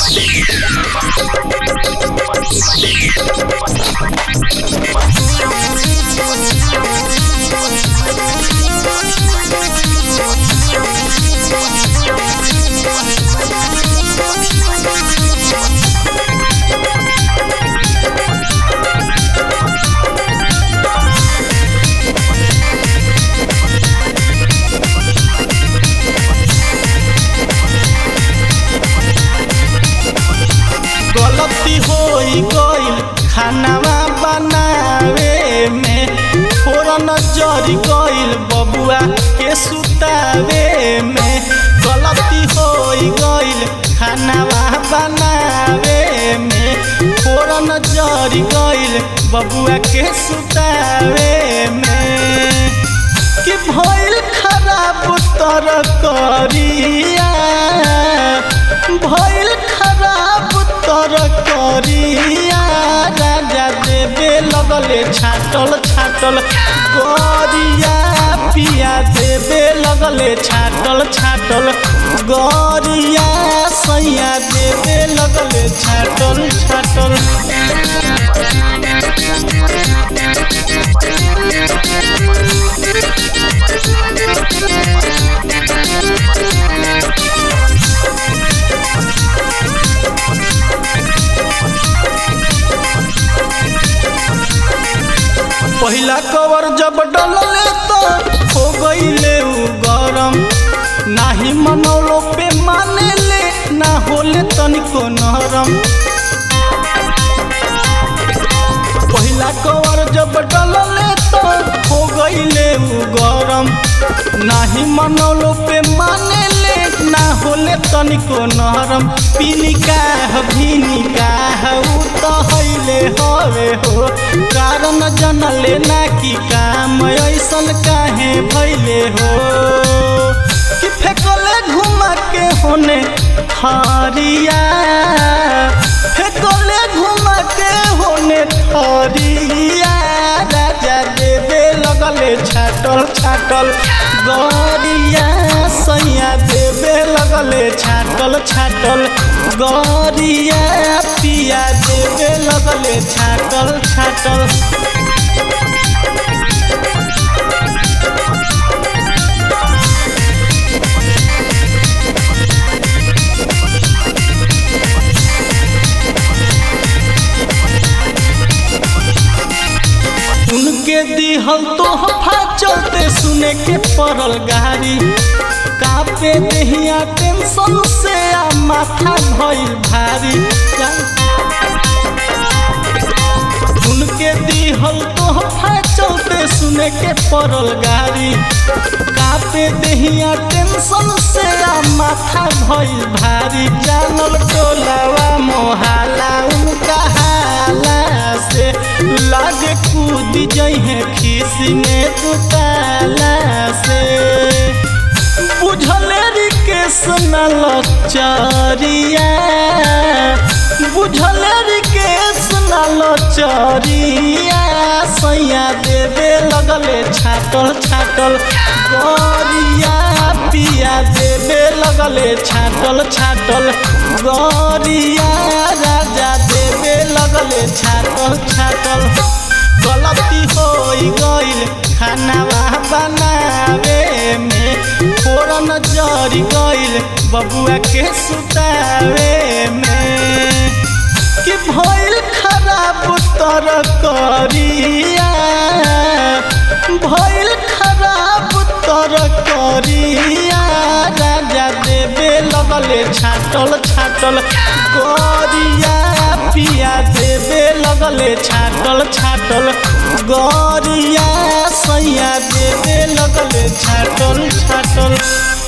गलती होई गईल खानावा बनावे में फोरन जरी गईल बबुआ के सुतावे में गलती होई गईल खानावा बनावे में फोरन जरी गईल बबुआ के सुतावे में कि भइल खराब तर करिया भइल खराब तर करिया राजा देवे लगले छाटल छाटल गरिया पिया देवे लगले छाटल छाटल गरिया सैया देवे लगले छाटल छाटल पहिला कवर जब डलले तो हो गईले उ गरम नाही मनौलो पे माने ले ना होले तनिको नरम पहिला कवर जब डलले तो हो गईले उ गरम नाही मनौलो पे माने ले ना होले तनिको नरम पिनिका भिनिका उ तो हइले हवे हो कारण जनले ना कि काम ऐसन काहे भइले हो कि फेकले घुमा के होने हरिया फेकले घुमा के होने हरिया राजा देवे लगले छाटल छाटल गरिया सैया देवे लगले छाटल छाटल गरिया पिया देवे लगले छाटल छाटल उनके दिहल तोहफा चलते सुने के पड़ल गारी कापे देहिया टेंशन से आ माथा भइल भारी उनके दिहल तोहफा चलते सुने के पड़ल गारी कापे देहिया टेंशन से आ माथा भइल भारी जानल टोलावा मोहाला उनका हाला से लागे कूद जइहे खीसी में दुताला से बुझले रिकेश न लचरिया बुझले रिकेश न लचरिया सैया देवे लगले छाटल छाटल गरिया पिया देवे लगले छाटल छाटल गरिया राजा देवे लगले छाटल छाटल गलती होई गईल खानावा बनावे में फोरन जरी गईल बबुआ के सुतावे में कि भइल खराब तर करिया भइल खराब तर करिया राजा देवे लगले छाटल छाटल गरिया पिया देवे लगले छाटल छाटल गरिया सैया देवे लगले छाटल छाटल